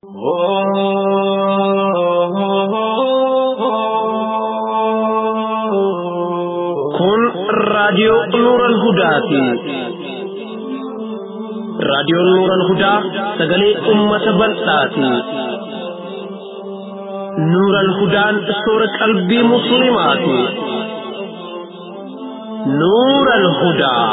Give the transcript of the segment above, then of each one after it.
Kun raadiyoo Nuural Hudaati. Raadiyoon Nuural Hudaa sagalee uummata bal'aati. Nuural Hudaan soora qalbii musliimaati. Nuural Hudaa.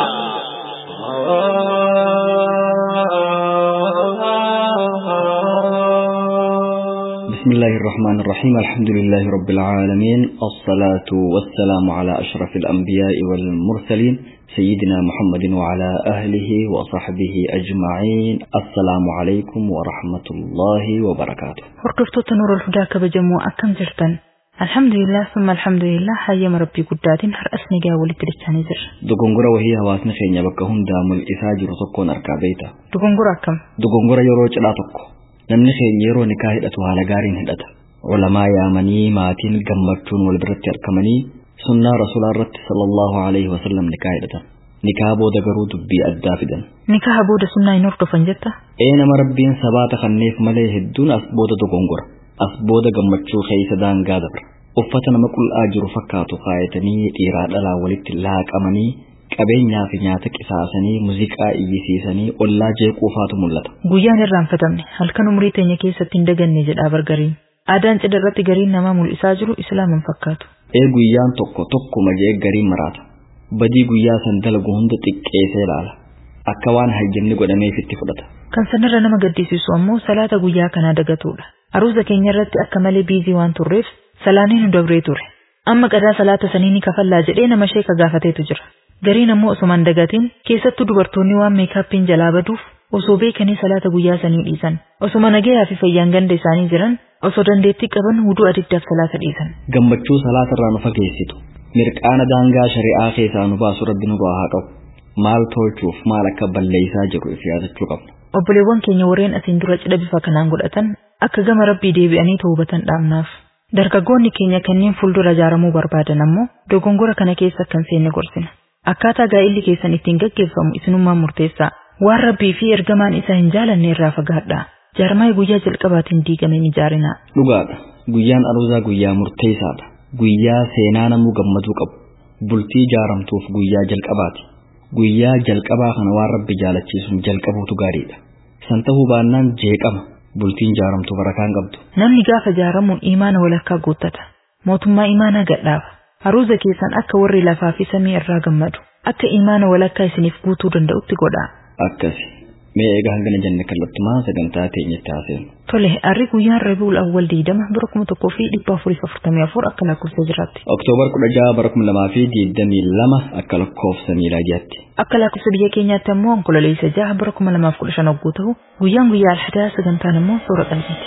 بسم الله الرحمن الرحيم الحمد لله رب العالمين الصلاة والسلام على أشرف الأنبياء والمرسلين سيدنا محمد وعلى أهله وصحبه أجمعين السلام عليكم ورحمة الله وبركاته Hordoftoota Nuurul Hudaa kabajamoo akkam jirtan? Alhamdulillah summa alhamdulillah hayyama rabbii guddaatiin har'as nagaa walitti dachaanii jirra. dogongora wahii hawaasni keenya bakka hundaa mul'isaa jiru tokkoon argaa beeyta Dogongora akkam? dogongora yeroo cidhaa tokko namni keenya yeroo nikaa hidhatu haala gaariin hidhata ulamaa yaamanii maatiin gammachuun wal biratti argamanii sunnaa rasuulaa irratti sallallahu alaihi wasallam nikaa hidhatan nikaa booda garuu dubbii addaa fidan Nikaha booda sunnaa hin hordofan jetta? ee nama rabbiin sabaata kanneef malee hedduun as booda dogongora as booda gammachuu keeysa daangaa dabra uffata nama qul'aa jiru fakkaatu kaayatanii dhiiraa dhalaa walitti laaqamanii qabeenyaa fi nyaata qisaasanii muuziqaa iyyisiisanii ollaa jeequufaatu mul'ata Guyyaan irraanfatamne halkan umrii teenya keessatti hin daganne jedhaa bargariin. Aadaan cidha irratti gariin namaa mul'isaa jiru islaaman fakkaatu. ee guyyaan tokko tokkuma jee gariin maraata badii guyyaa san dalagu hunda xiqqeessee ilaala akka waan hayyamni godhameef itti fudhata Kan sanarra nama gaddisiisu ammoo salaata guyyaa kanaa dagatudha. Aruuza keenya irratti akka malee biizii waan turreef salaaniin nu dabree ture. Amma qadaa salaata sanii ni kafallaa jedhee nama sheeka gaafateetu jira. Gariin ammoo osumaan dagatiin keessattuu dubartoonni waan meekaappiin jalaa baduuf osoo beekanii salaata guyyaa sanii dhiisan. Osuma nagayaa fi fayyaan ganda isaanii jiran osoo dandeettii qaban wuduu adiddaaf salaata dhiisan. gammachuu salaatarraa nu fageessitu mirqaana daangaa shari'aa keessaa nu baasu rabbi nu haa qabu maal tolchuuf maal akka balleessaa jiru if yaadachuu qabna Obboleewwan keenya warreen asiin dura cidha bifa kanaan godhatan akka gama rabbii deebi'anii hubatan dhaabnaaf. Dargaggoonni keenya kanneen fuuldura ijaaramuu barbaadan ammoo dogongora kana keessa akka hin seenne gorsina. Akkaataa gaa'illi keessan ittiin gaggeeffamu isinummaan murteessaa. Waan rabbii fi ergamaan isaa hin jaalanne irraa fagaadhaa. Jaarmaay guyyaa jalqabaatiin diigameen ijaarinaa. dhugaadha guyyaan aruuzaa guyyaa murteessaadha guyyaa seenaa namuu gammaduu qabu bultii ijaaramtuuf guyyaa jalqabaati guyyaa jalqabaa kana waan rabbi jaalachiisuun jalqabuutu gaariidha san ta'uu baannaan jeeqama bultiin ijaaramtu barakaan qabdu Namni gaafa ijaaramuun imaana walakkaa guuttata. Mootummaa imaanaa gadhaaba. Aruuza keessan akka warri lafaa fi samii irraa gammadu. Akka imaana walakkaa isiniif guutuu danda'utti godhaa. akkasi mee egaa hangana jenne kallattumaan sagantaa teenyatti haaseenu Tole, harri guyyaan Rabiul Awwal diidama bara kuma tokkoo fi dhibba afurii fi afurtamii afur akka lakkoofsa jiraatti. oktoobar kudha jaha bara kuma lamaa fi digdamii lama akka lakkoofsa miilaadiyaatti Akka lakkoofsa biyya keenyaatti ammoo onkololeessa jaha bara kuma lamaaf kudha shan hogguu ta'u guyyaan guyyaa alhadaa sagantaan ammoo soora qalbiiti.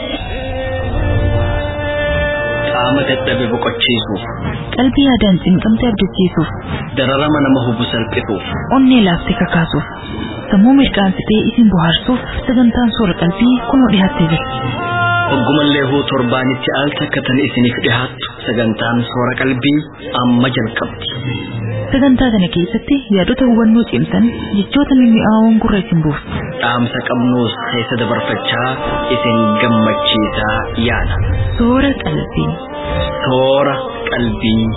Qaama dadhabe boqochiisuuf, Qalbii yaadaan cinqamtee abdachiisuuf, dararama nama hubu salphisuuf, onnee laaftee kakaasuuf, sammuu mirqaansitee isin bohaarsuuf sagantaan soora qalbii kunoo dhiyaattee jirti. oggumallee huu torbaanitti al takka tan isiniif dhihaattu sagantaan soora qalbii amma jalqabdi. Sagantaa kana keessatti yaadota hubannoo cimsan jechoota mimmi'aawoon gurra isin buufti. Dhaamsa qabnuus keessa dabarfachaa isin gammachiisaa yaada. Soora qalbii. Soora qalbii.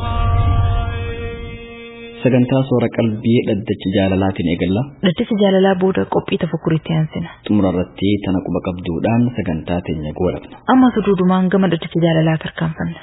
sagantaa soora qalbii dhaddacha jaalalaatiin eegalla Dhaddacha jaalalaa booda qophii tafakkuritti aansina. xumura irratti tana quba qabduudhaan sagantaa teenya goolabna Amma suduudumaan gama dhaddacha jaalalaa tarkaanfanna.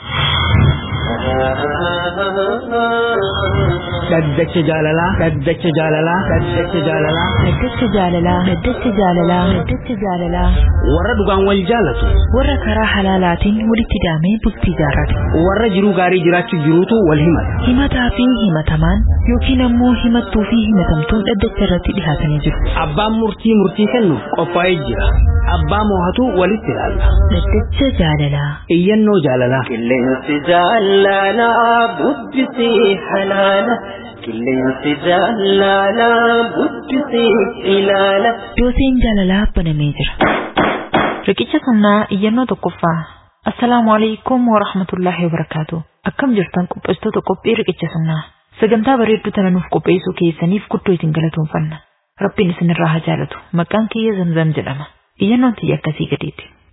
Dhaddacha jaalalaa, dhaddacha jaalalaa, dhaddacha jaalalaa. Dhaddacha jaalalaa, dhaddacha jaalalaa, dhaddacha jaalalaa. Warra dhugaan wal jaalatu, Warra karaa halaalaatiin walitti daamee bultii jaarrate. warra jiruu gaarii jiraachuu jiruutu wal himata. Himataa fi himatamaan yookiin ammoo himattuu fi himatamtuun dhaddacha irratti dhihaatanii jiru. Abbaan murtii murtii kennuuf qophaa'ee jira. Abbaa moohatu walitti ilaalla. Dhaddacha jaalalaa. Iyyannoo jaalalaa. Qilleensi jaalalaa bubbisii halaala. Qilleensi jaalalaa bubbisii ilaala. Dooseen jaalalaa banamee jira. Riqicha sunnaa iyyannoo tokkoffaa. Assalaamu alaikum wa rahmatullahi wa barakaatu. Akkam jirtan qopheessitoota qophii riqicha sunnaa. Sagantaa bareedduu tana nuuf qopheessuu keessaniif guddoo isin galatoomfanna. Rabbiin isinirraa haa jaalatu. Maqaan kiyya zamzam jedhama. Iyyannoon tiyya akkasii gadiiti.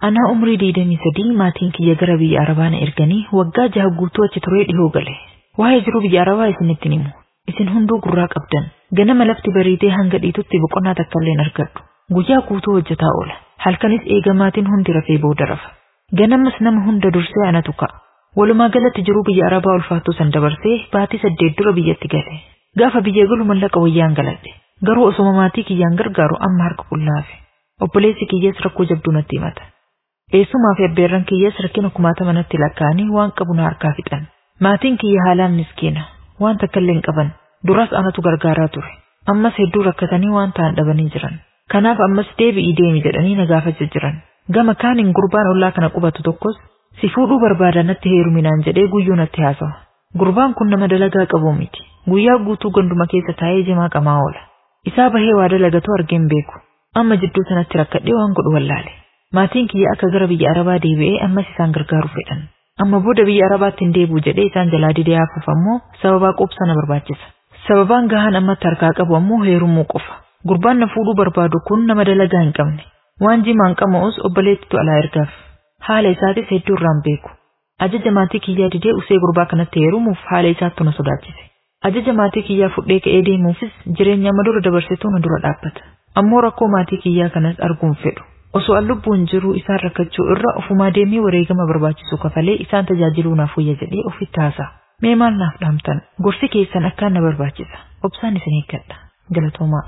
Anaa umrii digdamii sadii maatiin kiyya gara biyya Arabaa na erganii waggaa jaha guutuu achi turee dhihoo gale. Waa'ee jiruu biyya Arabaa isinitti himu. Isin hunduu gurraa qabdan. Ganama lafti bariitee hanga dhiitutti boqonnaa takka illee hin argadhu. Guyyaa guutuu hojjetaa oola. Halkanis eegamaatiin hundi rafee booda rafa. Ganamas nama hunda dursee anatu ka'a. Walumaa galatti jiruu biyya Arabaa ulfaattuu san dabarsee baatii saddeet dura biyyatti gale. Gaafa biyya galu mallaqa wayyaan galadhe. Garuu osoma maatii kiyyaan gargaaru amma harka qullaafe. Obboleessi kiyyees rakkoo jabduu natti himata. Eessumaa fi abbeerran kiyyees rakkina kumaatama natti lakkaa'anii waan qabu na harkaa fixan. Maatiin kiyya haalaan miskiina. Waan takka illee hin qaban. Duras anatu gargaaraa ture. Ammas hedduu rakkatanii waan ta'an dhabanii jiran. Kanaaf ammas deebi'ii deemi jedhanii na gaafachaa jiran. Gama kaaniin gurbaan ollaa kana qubatu tokkos si fuudhuu barbaada natti heeruminaan jedhee guyyuu natti haasawa. Gurbaan kun nama dalagaa qabu miti. Guyyaa guutuu ganduma keessa taa'ee jimaa qamaa oola. Isaa bahee waa dalagatu argeen beeku. Amma jidduu sanatti rakkadhee waan godhu wallaale. Maatiin kiyya akka gara biyya Arabaa deebi'ee ammas isaan gargaaru fedhan. Amma booda biyya Arabaatti hin deebi'u jedhee isaan jalaa didee hafuuf ammoo sababaa qubsa na barbaachisa. Sababaan gahaan ammatti harkaa qabu ammoo heerumuu qofa. Gurbaan na fuudhuu barbaadu kun nama dalagaa hin qabne. Waan jimaan qama'us obboleettitu alaa ergaaf. Haala isaatis hedduu irraan beeku. Ajaja maatii kiyyaa didee usee gurbaa kanatti heerumuuf haala isaattu na sodaachise. Ajaja maatii kiyyaa fudhee ka'ee deemuufis jireenya amma dura dabarsituu na dura dhaabbata. Ammoo rakkoo maatii kiyyaa kanas arguun fedhu. Osoo an lubbuun jiru isaan rakkachuu irra ofumaa deemee wareegama barbaachisu kafalee isaan tajaajiluu naaf wayya jedhee ofitti haasa'a. Mee maal naaf dhaamtan? Gorsi keessan akkaan na barbaachisa. Obsaan isin eeggadha. Galatoomaa.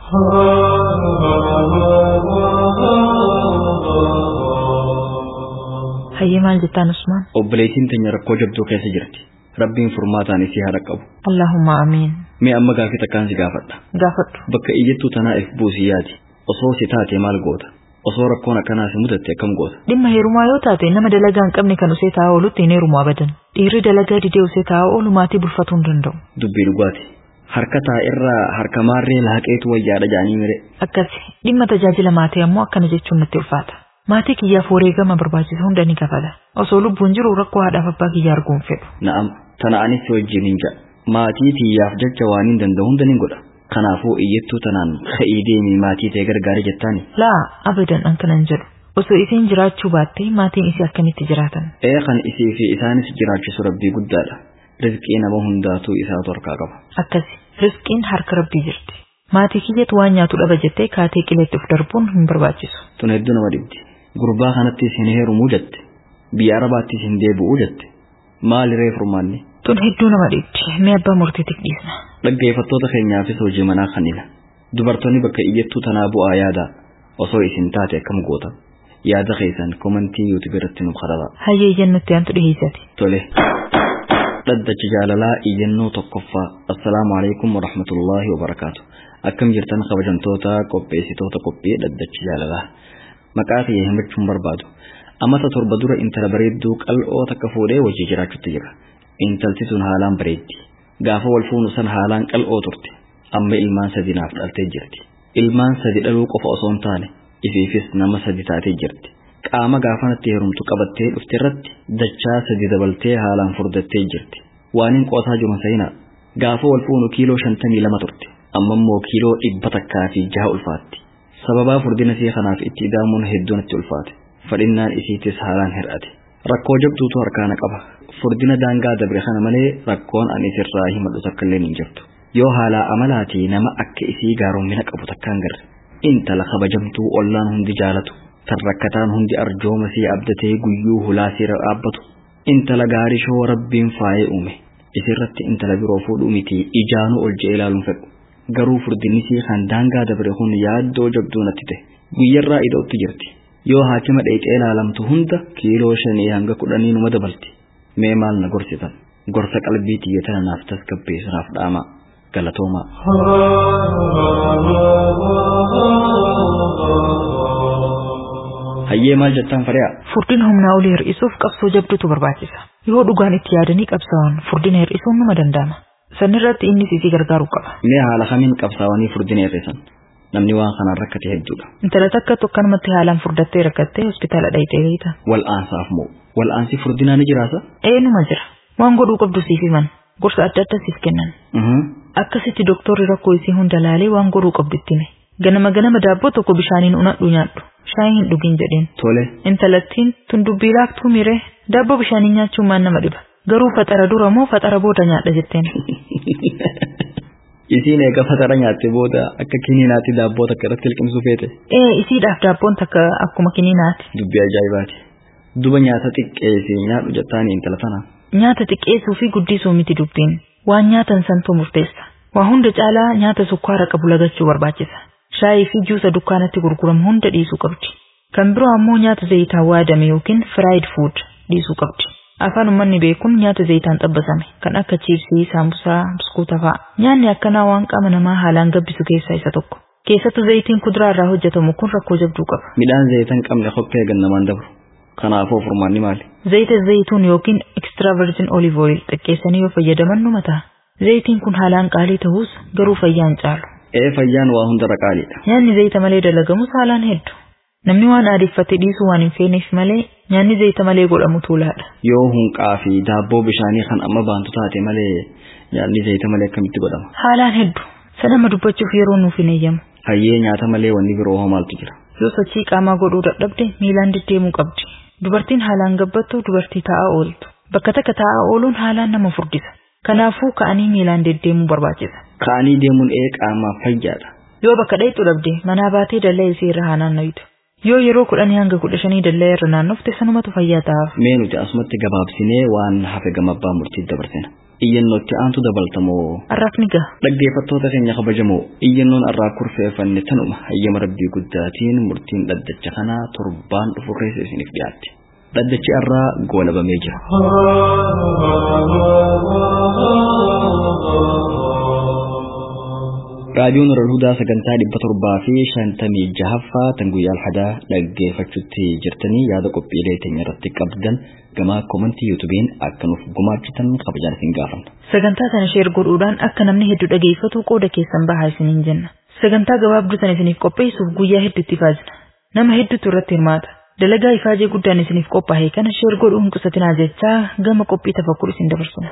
Hayyee maal jettaan Usmaan? obboleettiin teenya rakkoo jabduu keessa jirti rabbiin furmaataan isii haa dhaqqabu Allahumma amiin. mee amma gaafii takkaan si gaafadha Gaafadhu. bakka iyyattuu tanaa if buusiyyaati osoo si taate maal goota osoo rakkoon akkanaa si mudatte akkam goota Dhimma heerumaa yoo taate nama dalagaa hin qabne kan usee taa'aa oolutti hin heerumu abadan. Dhiirri dalagaa didee usee taa'aa oolu maatii bulfatuu hin danda'u. dubbii dhugaati harka taa'irraa harka maarree laaqeetu wayyaadha jaanii mire Akkasi dhimma tajaajila maatii ammoo akkana jechuun natti ulfaata. Maatii kiyyaaf wareegama barbaachisu hunda ni kafala. Osoo lubbuun jiru rakkoo haadhaaf abbaa kiyyaa arguun fedhu. na'am tana anis si wajjin hin jedha maatii tiyyaaf jecha waan hin danda'u hunda nin godha kanaafuu iyyattuu tanaan ka'ii deemii maatii ta'e gargaari jettaani Laa abadan an kanan jedhu. Osoo isiin jiraachuu baatte maatiin isii akkamitti jiraatan? ee kan isii fi isaanis jiraachisu rabbii guddaadha rizqii nama hundaatuu isaatu harkaa qaba Akkasi riskiin harka rabbii jirti. Maatii kiyyatu waan nyaatu dhaba jettee kaatee qileetti of darbuun hin barbaachisu. tun hedduu nama dhibdi gurbaa kanattis hin heerumuu jette biyya arabaattis hin deebi'uu jette maali ree furmaanni Tun hedduu nama dhiibdi. Mee abbaa murtiitiif dhiisna. dhaggeeffattoota keenyaafis hojii manaa kanina dubartoonni bakka iyyattuu tanaa bu'aa yaada osoo isin taate akkam goota yaada keessan komantii yuutuub irratti nuuf kadhata Hayyee jennutti aantu dhiheessati. tole dhaddacha jaalalaa iyyannoo tokkoffaa assalaamu alaikum warahmatullaahi wabarakaatu akkam jirtan kabajamtoota qopheessitoota qophii dhaddacha jaalalaa maqaa kiyya himachuun barbaadu amata torba dura intala bareedduu qal'oo takka fuudhee wajjii jiraachuutti jira intalti sun haalaan bareeddi gaafa wal fuunu san haalaan qal'oo turte amma ilmaan sadi naaf dhaltee jirti ilmaan sadi dhaluu qofa osoo hin taane ifiifis nama sadi taatee jirti qaama gaafanatti heerumtu qabattee dhufte irratti dachaa sadi dabaltee haalaan furdattee jirti waan hin qoosaa jiru sayina gaafa wal fuunu kiiloo shantamii lama turte amma immoo kiiloo dhibba takkaa fi jaha ulfaatti sababaa furdina isii kanaaf itti idaamuun hedduu natti ulfaate fadhinnaan isiitis haalaan hir'ate rakkoo jabduutu harkaana qaba furdina daangaa dabre kana malee rakkoon ani isirraa himadhu takka illee hin jirtu yoo haalaa amalaatii nama akka isii gaaroommina qabu takkaan garre intala kabajamtuu ollaan hundi jaalatu tan rakkataan hundi arjooma sii abdatee guyyuu hulaa siira dhaabbatu intala gaarii shoo rabbiin faayee uume isirratti intala biroo fuudhuu miti ijaanuu ol je'ee ilaaluun fedhu garuu furdinisii kan daangaa dabre kun yaaddoo jabduu natti ta'e guyyarraa ida'utti jirti yoo haakima dheexee ilaalamtu hunda kiiloo shanii hanga kudhanii numa dabalti mee maal na gorsitan gorsa qalbii tiyyatana naaf tasgabbeessu naaf dhaama galatoomaa hayyee maal jettaan fari'a Furdina humnaa olii hir'isuuf qabsoo jabduutu barbaachisa. Yoo dhugaan itti yaadanii qabsaa'an furdina hir'isuun numa danda'ama. Sanirratti innis isii gargaaruu qaba. mee haala kamiin qabsaawanii furdina hir'isan namni waan kanaan rakkate hedduudha Intala takka tokkanumatti haalaan furdattee rakkattee hospitaala dhayxee beekta. wal'aansaaf moo wal'aansi furdinaa ni jiraasa Eenyuma jira. Waan godhuu qabdu siif himan. Gorsa adda addaa siif kennan. Mhm. Akkasitti doktorri rakkoo isii hunda laalee waan godhuu qabdu itti hime. Ganama ganama daabboo tokko bishaaniin unadhu nyaadhu. Shaayii hin dhugin jedheen. Tole. Intalattiin tun dubbii laaftuu miree daabboo bishaaniin nyaachuun maan nama dhiba. Garuu faxara dura moo faxara booda nyaadha jetteen. Isiin eega faxara nyaatte booda akka kiniinaatti daabboo takka irratti liqimsuu feete. Ee isiidhaaf daabboon takka akkuma kiniinaati. Dubbii ajaa'ibaati. Duba nyaata xiqqeessee nyaadhu jettaan intala tana. Nyaata xiqqeessuu fi guddisuu miti dubbiin. Waan nyaatan santuu murteessa. Waa hunda caalaa nyaata sukkaara qabu lagachuu barbaachisa. Shaayii fi juusa dukkaanatti gurguramu hunda dhiisuu qabdi. Kan biroo ammoo nyaata zayitaan waadame yookiin fried food dhiisuu qabdi. Afaan uummanni beekuun nyaata zayitaan xabbasame kan akka chiipsii, saambusaa, biskuuta fa'a. Nyaanni akkanaa waan qaama namaa haalaan gabbisu keessaa isa tokko. Keessattuu zayitiin kuduraa irraa hojjetamu kun rakkoo jabduu qaba. Midhaan zayita hin qabne hokkee gannamaan dabru. Kanaafuu furmaanni maali? Zayita zayituun yookiin extra virgin olive oil xiqqeessanii yoo fayyadaman nu mataa. Zayitiin kun haalaan qaalii ta'us garuu fayyaan caalu. Ee fayyaan waa hundarra qaaliidha. Nyaanni zayita malee dalagamus haalaan hedduu. Namni waan aadeffate dhiisuu waan hin feeneef malee nyaanni zayita malee godhamu tuulaadha. Yoo hunqaa fi daabboo bishaanii kan amma baantu taate malee nyaanni zayita malee akkamitti godhama? Haalaan hedduu. Sanama dubbachuuf yeroo nuuf hin eeyyamu. Hayyee nyaata malee wanni biroo hoo maaltu jira? Yoo sochii qaamaa godhuu dadhabde miilaan deddeemuu qabdi. Dubartiin haalaan gabbattu dubartii taa'aa ooltu. Bakka takka taa'aa ooluun haalaan nama furdisa. Kanaafuu ka'anii miilaan deddeemuu barbaachisa. Ka'anii deemuun ee qaamaaf fayyaadha. Yoo bakka dheexu dhabde manaa baatee dallaa isii irra haa naanna'u. Yoo yeroo kudhanii hanga kudha shanii dallaa irra naannofte sanumatu fayyaa ta'aaf. Mee nuti asumatti gabaabsinee waan hafe gama abbaa murtiitti dabarsina. Iyyannootti aantu dabaltamoo. Arraaf ni gaha. Dhaggeeffattoota keenya kabajamoo iyyannoon irraa kurfeeffanne tanuma hayyama rabbii guddaatiin murtiin dhaddacha kanaa torbaan dhufu keessa isiniif dhiyaatti. Dhaddachi irraa goolabamee jira. raadiyoon Hudaa sagantaa dhibba torbaa fi shantamii jahaffaa tan guyyaa alhadaa dhaggeeffachuutti jirtanii yaada qophiilee teenya irratti qabdan gama koomantii yuutuubiin akka nuuf gumaachitan kabajaan isin gaafanna. Sagantaa kana sheer godhuudhaan akka namni hedduu dhageeffatu qooda keessan bahaa isiniin jenna. Sagantaa gabaabduu sana isiniif qopheessuuf guyyaa hedduutti ifaajna. Nama hedduutu irratti hirmaata. Dalagaa ifaajee guddaan isiniif qophaa'e kana sheer godhuu hin qusatinaa jechaa gama qophii tafakkur isin dabarsina.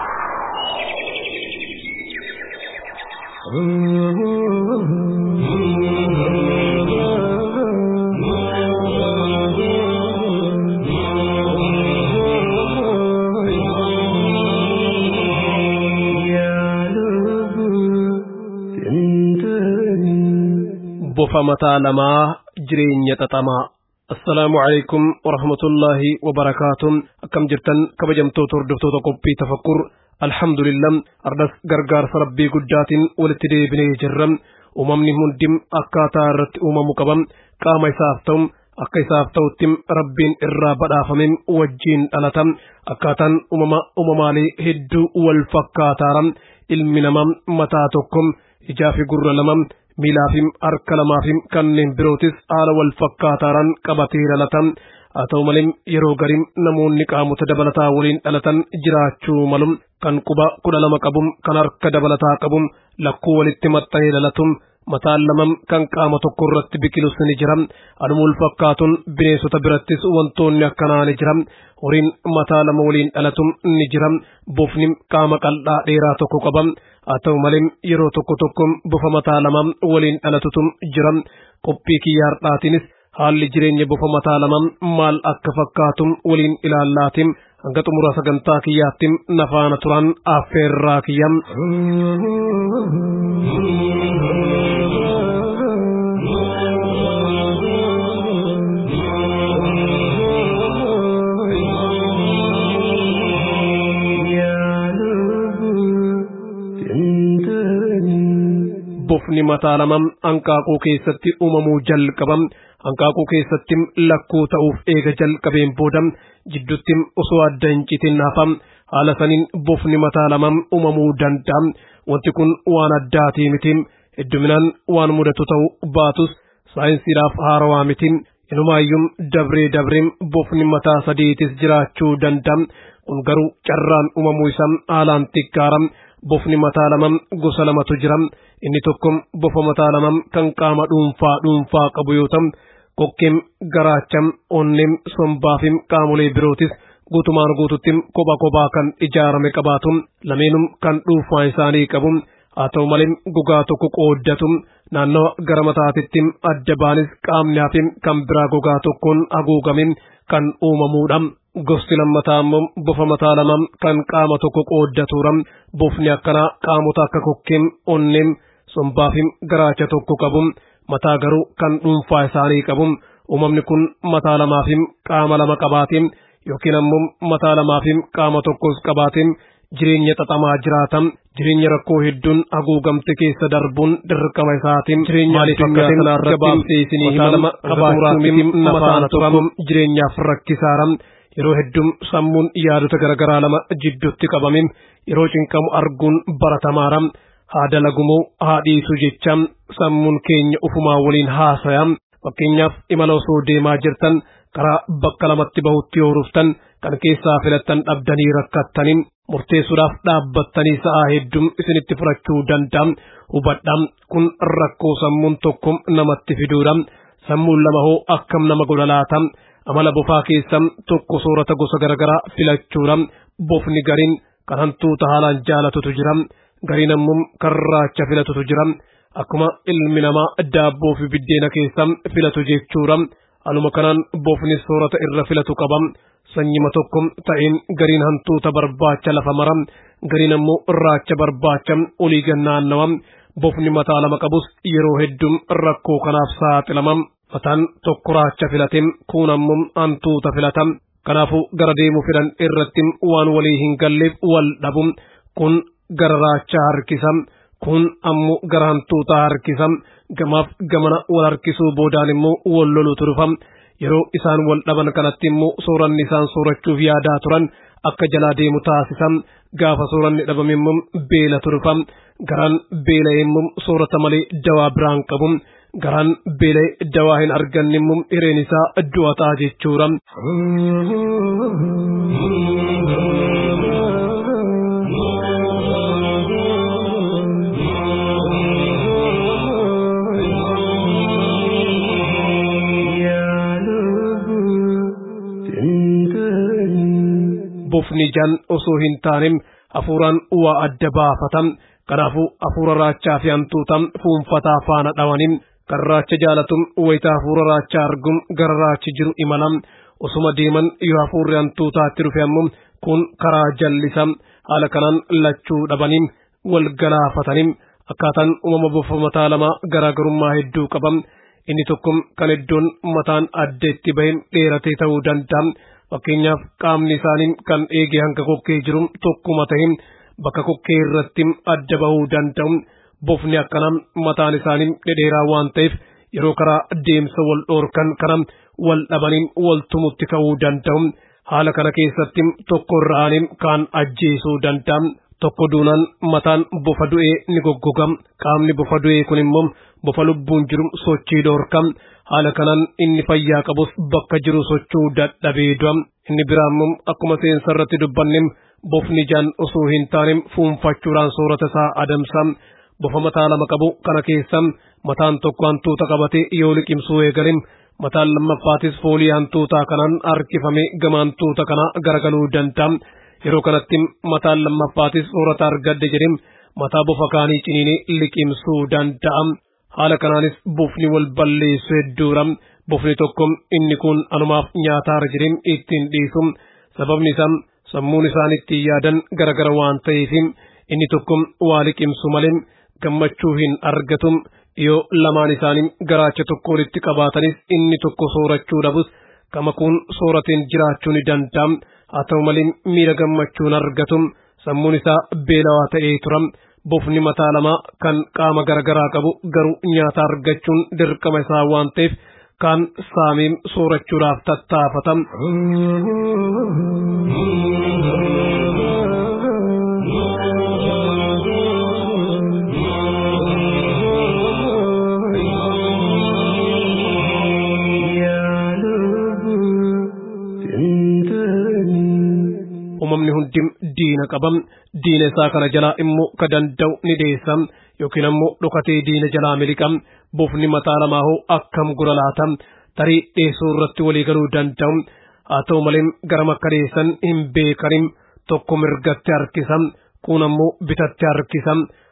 bofa mataa lamaa jireenya xaxamaa assalaamu calaykum warahmatullaahi wabarakaatuh akkam jirtan kabajamtoota hordoftoota qophii tafakkur alhamdulillah ardas gargaarsa rabbii guddaatiin walitti deebinee jirra uumamni hundim akkaataa irratti uumamu qabam qaama isaaf ta'u akka isaaf ta'utti rabbiin irraa badhaafame wajjiin dhalata akkaataan uumama uumamaalee hedduu wal fakkaataara ilmi namaa mataa tokko ijaa fi gurra lama miilaa fi harka lamaa fi kanneen birootis haala wal fakkaataaraan qabatee dhalata haa ta'u malee yeroo garii namoonni qaamota dabalataa waliin dhalatan jiraachuu malu kan quba kudha lama qabu kan harka dabalataa qabu lakkuu walitti maxxanee dhalatu mataan lama kan qaama tokko irratti biqilus ni jira aduma wal fakkaatuun bineensota birattis wantoonni akkanaa ni jira horiin mataa lama waliin dhalatu ni jira bofni qaama qal'aa dheeraa tokko qaba haa ta'u malee yeroo tokko tokko bofa mataa lama waliin dhalatutu jira qophii kiyyaa har'aatiinis haalli jireenya bofa mataa lama maal akka fakkaatu waliin ilaallaatiin hanga xumura sagantaa kiyyaatti nafaana turan affeerraa kiyya. bofni mataa lama hanqaaquu keessatti uumamuu jalqaba hanqaaquu keessatti lakkuu ta'uuf eega jalqabeen booda jidduutti osoo adda hin citin hafa haala saniin bofni mataa lama uumamuu danda'a wanti kun waan addaatii miti hedduminaan waan mudatu ta'uu baatus saayinsiidhaaf haarawaa miti inumaayyuu dabree dabree bofni mataa sadiitis jiraachuu danda'a kun garuu carraan uumamuu isaa haalaan xiqqaara bofni mataa lama gosa lamatu jira inni tokko bofa mataa lama kan qaama dhuunfaa dhuunfaa qabu yoo ta'u kokkeem garaacham onneem sombaafim qaamolee birootis guutumaan guututti kophaa kophaa kan ijaarame qabaatu lameenum kan dhuunfaa isaanii qabu haa ta'u malee gogaa tokko qooddatu naannawa gara mataatitti adda baanis qaamni hafe kan biraa gogaa tokkoon haguugame kan uumamuudha. Gosti lammataa immoo bofa mataa lama kan qaama tokko qooddatuudha. Bofni akkanaa qaamota akka kokkeen onneen sombaa fi garaacha tokko qabu. Mataa garuu kan dhuunfaa isaanii qabu. Uumamni kun mataa lamaa fi qaama lama qabaate yookiin ammoo mataa lamaa fi qaama tokkos qabaate jireenya xaxamaa jiraatan jireenya rakkoo hedduun haguugamte keessa darbuun dirqama isaatiin jireenya addunyaa gabaabsee isinii hima qabaachuun mataan tokko jireenyaaf rakkisaara yeroo hedduun sammuun yaadota garaagaraa lama jidduutti qabame yeroo cinqamu arguun baratamaara haa dalagumoo haa dhiisu jecha sammuun keenya ufumaa waliin haasaya fakkeenyaaf imala osoo deemaa jirtan karaa bakka lamatti bahutti yoo ruftan kan keessaa filattan dhabdanii rakkattaniin murteessuudhaaf dhaabbattanii sa'aa hedduun isinitti fudhachuu danda'a hubadhaa kun rakkoo sammuun tokko namatti fiduudha sammuun lama hoo akkam nama godha laata amala bofaa keessa tokko soorata gosa garaagaraa filachuudha bofni gariin kan hantuuta haalaan jaalatutu jira gariin ammoo kan raacha filatutu jira akkuma ilmi namaa daabboo fi biddeena keessa filatu jechuudha. Aluma kanaan bofni soorata irra filatu qaba. Sanyima tokko ta'een gariin hantuuta barbaacha lafa mara. Gariin ammoo raacha barbaacha olii gannaannawa. Bofni mataa lama qabus yeroo hedduun rakkoo kanaaf saaxilama. Mataan tokko raacha filate kun ammoo hantuuta filata. Kanaafuu gara deemuu fidan irratti waan walii hin galleef wal dhabu. Kun gara raachaa harkisa. Kun ammoo gara hantuutaa harkisa. Gamaaf gamana wal harkisuu boodaan immoo wal lolutu dhufa. Yeroo isaan wal dhaban kanatti immoo sooranni isaan soorachuuf yaadaa turan akka jalaa deemu taasisan. Gaafa sooranni dhabame immoo beelatu dhufa. Garaan beela'e immoo soorata malee dawaa biraan qabu. Garaan beela'e dawaa hin arganne immoo hireen isaa du'a ta'a jechuudha. bofni jan osoo hin taane hafuuraan waa adda baafatan kanaafuu hafuura raachaa fi hantuuta fuunfataa faana dhawaniin kan raacha jaalatuun wayita hafuura raachaa arguun gara raachi jiru imalan osuma deeman yoo hafuurri hantuutaatti dhufe ammoo kun karaa jallisa haala kanaan lachuu dhabaniin wal galaafataniin akkaataan uumama bofa mataa lamaa garaagarummaa hedduu qaban inni tokko kan iddoon mataan addeetti bahe dheeratee ta'uu danda'a. fakkeenyaaf qaamni isaanii kan eegee hanga kokkee jiru tokkuma ta'e bakka kokkee irratti adda bahuu danda'u bofni akkanaa mataan isaanii dhedheeraa waan ta'eef yeroo karaa deemsa wal dhoorkan kana wal dhabaniin wal tumutti ka'uu danda'u haala kana keessatti tokko irra'anii kaan ajjeesuu danda'a tokko duunaan mataan bofa du'ee ni goggoga qaamni bofa du'ee kun immoo bofa lubbuun jiru sochii dhoorka haala kanaan inni fayyaa qabus bakka jiru sochuu dadhabee du'a inni biraammoo akkuma seensa irratti dubbanne bofni jaan osoo hin taane fuunfachuudhaan soorata isaa adamsa bofa mataa lama qabu kana keessa mataan tokko hantuuta qabatee yoo liqimsuu eegale mataan lammaffaatis foolii hantuutaa kanaan harkifame gama hantuuta kana garagaluu danda'a yeroo kanatti mataan lammaffaatis soorata argadde jedhee mataa bofa kaanii ciniinee liqimsuu danda'a. haala kanaanis bofni wal balleessu hedduudha bofni tokko inni kun anumaaf nyaataara jedhee ittiin dhiisu sababni isaa sammuun isaan ittiin yaadan garagara waan ta'eef inni tokko waa liqimsu malee gammachuu hin argatu yoo lamaan isaanii garaacha tokko walitti qabaatanis inni tokko soorachuu dhabus kama kun soorateen jiraachuu ni danda'a haa ta'u malee miira gammachuun argatu sammuun isaa beelawaa ta'ee tura. bofni mataa lamaa kan qaama garagaraa qabu garuu nyaata argachuun dirqama isaa waan ta'eef kaan saamiin soorachuudhaaf tattaafata. uumamni hundi diina qabam diina isaa kana jalaa immoo ka danda'u ni deessa yookiin ammoo dhokatee diina jalaa miliqam bofni mataa lamaa hoo akkam gura laata tarii dheessuu irratti walii galuu danda'u haa ta'u malee gara makka deessan hin beekanim tokko mirgatti harkisam kun ammoo bitatti harkisam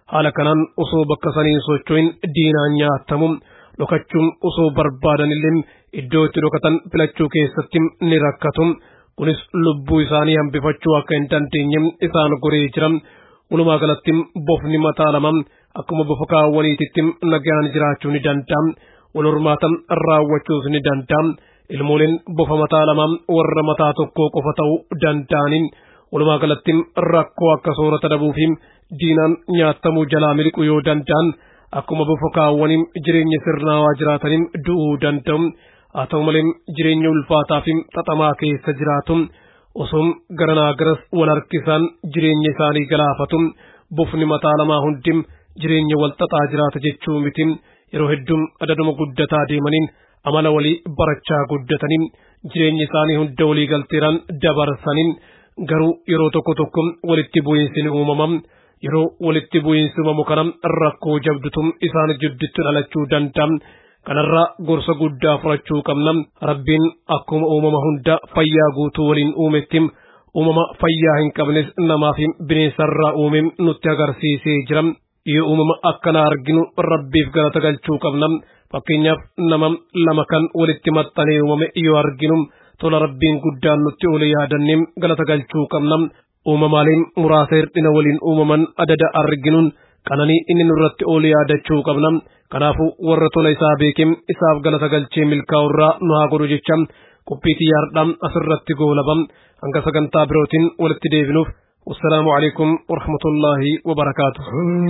haala kanaan osoo bakka saniin socho'in diinaan nyaatamu dhokachuun osoo barbaadanillee iddoo itti dhokatan filachuu keessatti ni rakkatu kunis lubbuu isaanii hambifachuu akka hin dandeenye isaan goree jira walumaa galatti bofni mataa lama akkuma bofa kaawwaniititti nagaan jiraachuu ni danda'a wal hormaatan raawwachuus ni danda'a ilmooleen bofa mataa lama warra mataa tokkoo qofa ta'uu danda'aniin walumaa galatti rakkoo akka soorata dhabuu fi diinaan nyaatamuu jalaa miliquu yoo danda'an akkuma bofa kaawwaniin jireenya sirnaawaa jiraataniin du'uu danda'u haa ta'u malee jireenya ulfaataa fi xaxamaa keessa jiraatu osoo garanaa garas wal harkisaan jireenya isaanii galaafatu bofni mataa lamaa hundi jireenya wal xaxaa jiraata jechuu miti yeroo hedduu adaduma guddataa deemaniin amala walii barachaa guddataniin jireenya isaanii hunda walii galteeraan dabarsaniin garuu yeroo tokko tokko walitti bu'iinsi ni uumama yeroo walitti bu'iinsi uumamu kana rakkoo jabdutu isaan jidduutti dhalachuu danda'a kanarraa gorsa guddaa fudhachuu qabna rabbiin akkuma uumama hunda fayyaa guutuu waliin uumetti uumama fayyaa hin qabnes namaa fi bineensarraa uume nutti agarsiisee jira yoo uumama akkana arginu rabbiif galata galchuu qabna fakkeenyaaf nama lama kan walitti maxxanee uumame yoo arginu tola rabbiin guddaan nutti ole yaadannee galata galchuu qabna uumamaaleen muraasa hir'ina waliin uumaman adada arginuun qananii inni nurratti ole yaadachuu qabna kanaafuu warra tola isaa beekee isaaf galata galchee milkaa'urraa nu haa godhu jecha qophii xiyyaardhaa asirratti goolabam hanga sagantaa birootiin walitti deebinuuf والسلام عليكم ورحمة الله وبركاته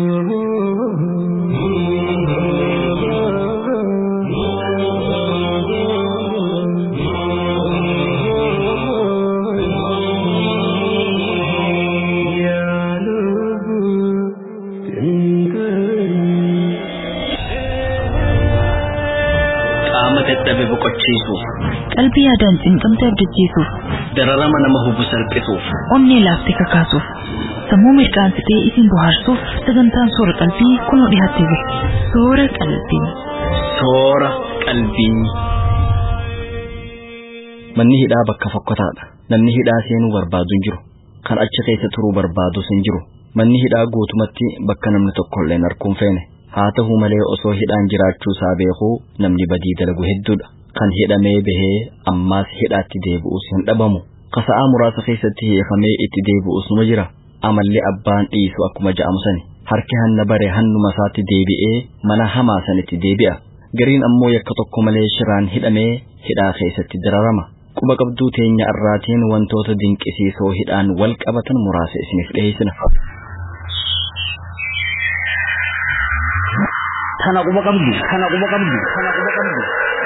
qaama dadhabe boqochiisuuf qalbii yaadaan cinqamte abdachiisuuf dararama nama hubu salphisuuf onnee laaftee kakaasuuf sammuu mirqaansitee isin bohaarsuuf sagantaan soora qalbii kunoo dhiyaattee jirti soora qalbii. soora qalbii. Manni hidhaa bakka fokkotaadha. Namni hidhaa seenuu barbaadu hin jiru. Kan achi keessa turuu barbaadus hin jiru. Manni hidhaa guutumatti bakka namni tokko illee arguu hin feene. Haa ta'u malee osoo hidhaan jiraachuu isaa beekuu namni badii dalagu hedduudha. Kan hidhamee bahee ammaas hidhaatti deebi'us hin dhabamu. Kasa'aa muraasa keessatti hiikamee itti deebi'us numa jira. Amallee abbaan dhiisu akkuma ja'amu sani. Harki hanna bare hannuma isaatti deebi'ee mana hamaa sanitti deebi'a. Gariin ammoo yakka tokko malee shiraan hidhamee hidhaa keessatti dararama. Quba qabduu teenya irraatiin wantoota dinqisiisoo hidhaan wal qabatan muraasa isiniif dhiyeessina. Tana quba qabdu, tana quba qabdu, tana quba qabdu.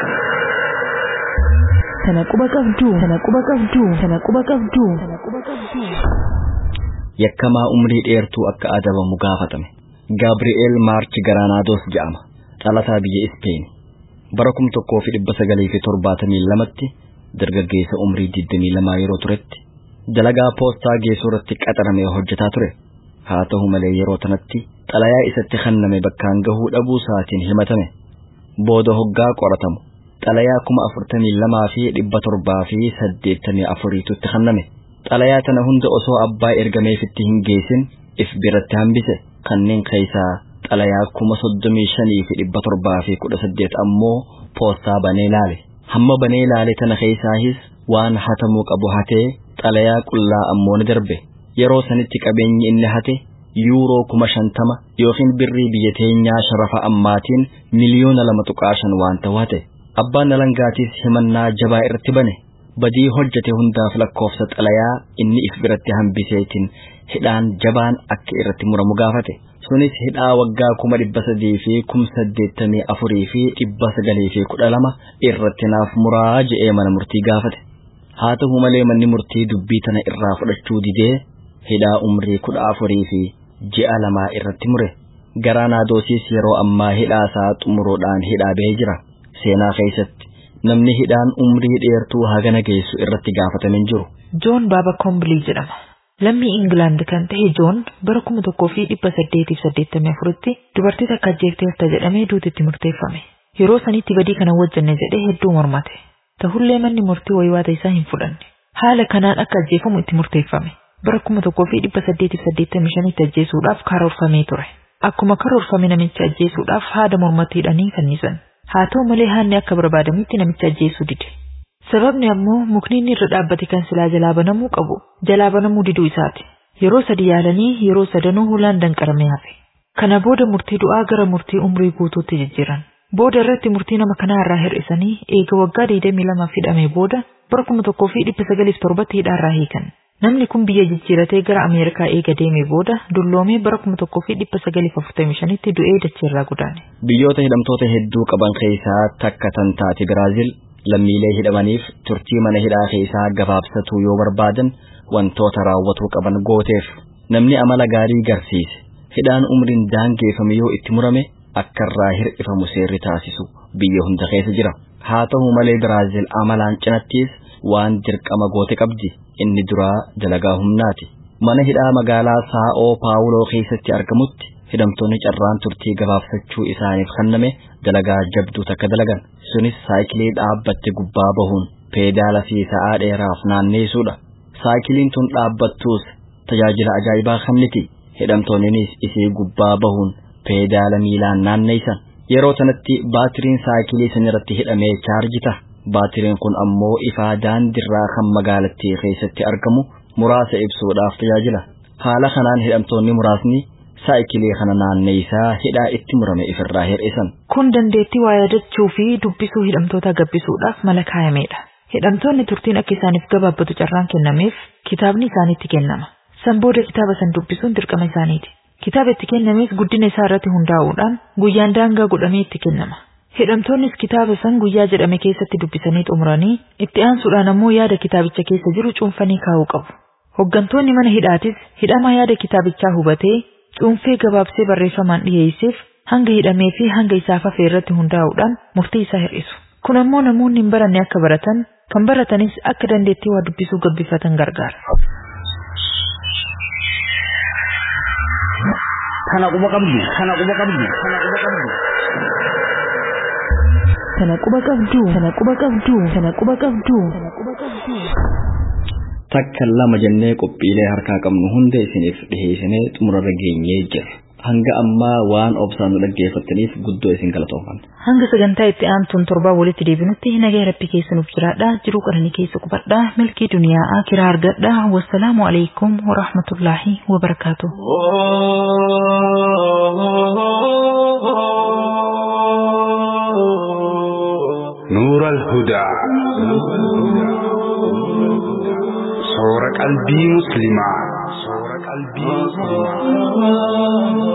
Tana quba qabdu, tana quba qabdu, tana quba qabdu, tana quba qabdu. Yakkamaa umrii dheertuu akka adabamu gaafatame. Gaabri'eel Maarchi Garaanaadoos jedhama. Dhalataa biyya Ispeen. Bara kum tokkoo fi dhibba sagalii fi torbaatamii lamatti dargaggeessa umrii digdamii lamaa yeroo turetti dalagaa poostaa geessuu irratti qaxaramee hojjetaa ture. Haa ta'u malee yeroo tanatti xalayaa isatti kenname bakkaan gahuu dhabuu isaatiin himatame. Booda hoggaa qoratamu. Xalayaa kuma afurtamii lamaa fi dhibba torbaa fi saddeettamii afuriitutti kenname. Xalayaa tana hunda osoo abbaa ergameefitti hin geessin if biratti hambise kanneen keessaa xalayaa kuma soddomii shanii fi dhibba torbaa fi kudha saddeet ammoo poostaa banee laale. Hamma banee laale tana keessaahis waan hatamuu qabu hatee xalayaa qullaa ammoo ni darbe. Yeroo sanitti qabeenyi inni hate yuuroo kuma shantama yookiin birrii biyya teenyaa sharafa ammaatiin miliyoona lama tuqaa shan waan ta'u hate. Abbaan alangaatiis himannaa jabaa irratti bane. Badii hojjete hundaaf lakkoofsa xalayaa inni if biratti hambiseetiin hidhaan jabaan akka irratti muramu gaafate. Sunis hidhaa waggaa kuma dhibba sadii fi kum saddeettamii afurii fi dhibba sagalii fi kudha lama irratti naaf muraa je'ee mana murtii gaafate. Haa ta'u malee manni murtii dubbii tana irraa fudhachuu didee hidhaa umrii kudha afurii fi ji'a lamaa irratti mure. Garaanaadoosis yeroo ammaa hidhaa isaa xumuruudhaan hidhaa bahee jira. Seenaa keessatti namni hidhaan umrii dheertuu hagana geessu irratti gaafatame hin jiru. Joon Baaba Kombilii jedhama. Lammii Ingilaand kan ta'e Joon bara kuma tokkoo fi dhibba saddeetiif saddeettamii afuritti dubartii takka ajjeefteerta jedhamee duutitti murteeffame. Yeroo sanitti badii kana hojjenne jedhee hedduu mormate. Tahullee manni murtii waywaata isaa hin fudhanne. Haala kanaan akka ajjeefamu itti murteeffame. Bara kuma tokkoo fi dhibba saddeetiif saddeettamii shanitti ajjeesuudhaaf karoorfamee ture. akkuma karoorfame namicha ajjeesuudhaaf haada mormatti hidhanii fannisan. Haa ta'u malee haanni akka barbaadamutti namicha ajjeesuu dide. Sababni ammoo mukni inni irra dhaabbate kan silaa jalaa banamuu qabu jalaa banamuu diduu isaati. Yeroo sadi yaalanii yeroo sadanuu hulaan danqaramee hafe. Kana booda murtii du'aa gara murtii umrii guutuutti jijjiiran. Booda irratti murtii nama kanaa irraa hir'isanii eega waggaa 22 hidhamee booda bara kuma tokkoo fi dhibba sagaliif torbatti hidhaarraa hiikan. Namni kun biyya jijjiiratee gara Ameerikaa eega deemee booda dulloomee bara kuma tokkoo fi dhibba sagaliif afurtamii shanitti du'ee dacheerraa godaane. Biyyoota hidhamtoota hedduu qaban keessaa takka tan taate Biraazil lammiilee hidhamaniif turtii mana hidhaa keessaa gabaabsatuu yoo barbaadan wantoota raawwatuu qaban gooteef namni amala gaarii garsiise hidhaan umriin daangeeffame yoo itti murame akka irraa hir'ifamu seerri taasisu biyya hunda keessa jira haa ta'u malee Biraazil amalaan cinattis waan dirqama goote qabdi inni duraa dalagaa humnaati mana hidhaa magaalaa Saa'oo Paawuloo keessatti argamutti hidhamtoonni carraan turtii gabaabsachuu isaaniif kenname dalagaa jabduu takka dalagan sunis saayikilii dhaabbatte gubbaa bahuun peedaala fi sa'aa dheeraaf naanneessuudha saayikiliin tun dhaabbattuus tajaajila ajaa'ibaa kenniti hidhamtoonnis isii gubbaa bahuun peedaala miilaan naanneessan yeroo sanatti baatiriin saayikilii sanirratti hidhamee chaarji ta'a baatiriin kun ammoo ifaa daandirraa kan magaalattii keessatti argamu muraasa ibsuudhaaf tajaajila haala kanaan hidhamtoonni muraasni saayikilii kana naanneessaa hidhaa itti murame ifirraa hir'isan. Kun dandeettii waa yaadachuu fi dubbisuu hidhamtoota gabbisuudhaaf mala kaa'amedha. Hidhamtoonni turtiin akka isaaniif gabaabbatu carraan kennameef kitaabni isaanitti kennama. San booda kitaaba san dubbisuun dirqama isaaniiti. Kitaaba itti kennames guddina isaa irratti hundaa'uudhaan guyyaan daangaa godhamee itti kennama. Hidhamtoonnis kitaaba san guyyaa jedhame keessatti dubbisanii xumuranii itti aansuudhaan ammoo yaada kitaabicha keessa jiru cuunfanii kaa'uu qabu. Hoggantoonni mana hidhaatis hidhama yaada kitaabichaa hubatee cuunfee gabaabsee barreeffamaan dhiyeesseef hanga hidhamee fi hanga isaaf hafe irratti hundaa'uudhaan murtii isaa hir'isu. Kun ammoo namoonni hin baranne akka baratan, kan baratanis akka dandeettii waa dubbisuu gabbifatan gargaara. Kana quba qabdu, kana quba qabdu, kana quba qabdu. Kana quba qabdu, kana quba qabdu, kana quba qabdu, kana quba qabdu. Takka lama jennee qophiilee harkaa qabnu hunda isiniif dhiheessinee xumurarra geenyee jirra. Hanga ammaa waan obsaan nu dhaggeeffattaniif guddoo isin galatoomfanna. Hanga sagantaa itti aantuun torbaa walitti deebinutti nagaa rabbi keessa nuuf jiraadha. Jiruu qananii keessa qubadha. Milkii duniyaa akiraa argadha. Wassalaamu alaikum wa rahmatullaahi wa barakaatuh. نور الهدى صور قلبي مسلما صور قلبي مسلما